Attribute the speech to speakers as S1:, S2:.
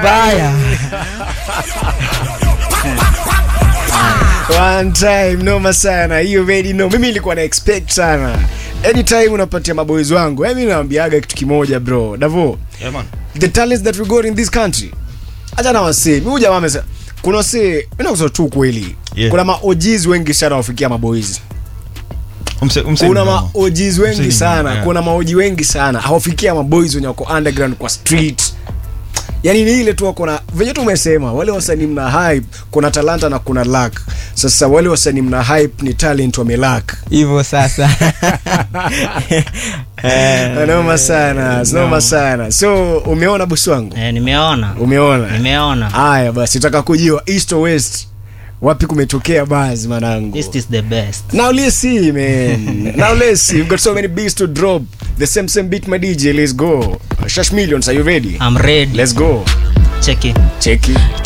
S1: mbaya
S2: One time noma sana hiyo already no mimi nilikuwa na expect sana anytime unapatia maboys wangu mimi naambiaga kitu kimoja bro davo
S3: Yeah, man.
S2: the talents that we got in this country acha na wasee mimi jamaa amesema kuna wasee mimi nakusema tu kweli
S3: Yeah.
S2: kuna ma OGs wengi sana wafikia maboys
S3: Umse- umse-
S2: kuna
S3: no.
S2: ma OGs wengi
S3: Msanii,
S2: sana
S3: yeah.
S2: kuna maoji wengi sana hawafikia maboys wenye wako underground kwa street yani ni ile tu wako na venye tu umesema wale wasanii mna hype kuna talanta na kuna luck sasa wale wasanii mna hype ni talent wamelack
S1: hivyo sasa
S2: noma sana noma sana so umeona bosi wangu
S4: Eh, nimeona
S2: umeona
S4: nimeona
S2: haya basi taka kujua east or west wapi kumetokea buzz manangu
S4: East is the best
S2: Now let's see, man. now let's see. We've got so many beats to drop. The same same beat, my DJ. Let's go. Shash Millions, are you ready?
S4: I'm ready
S2: Let's go.
S4: check it
S2: Check it.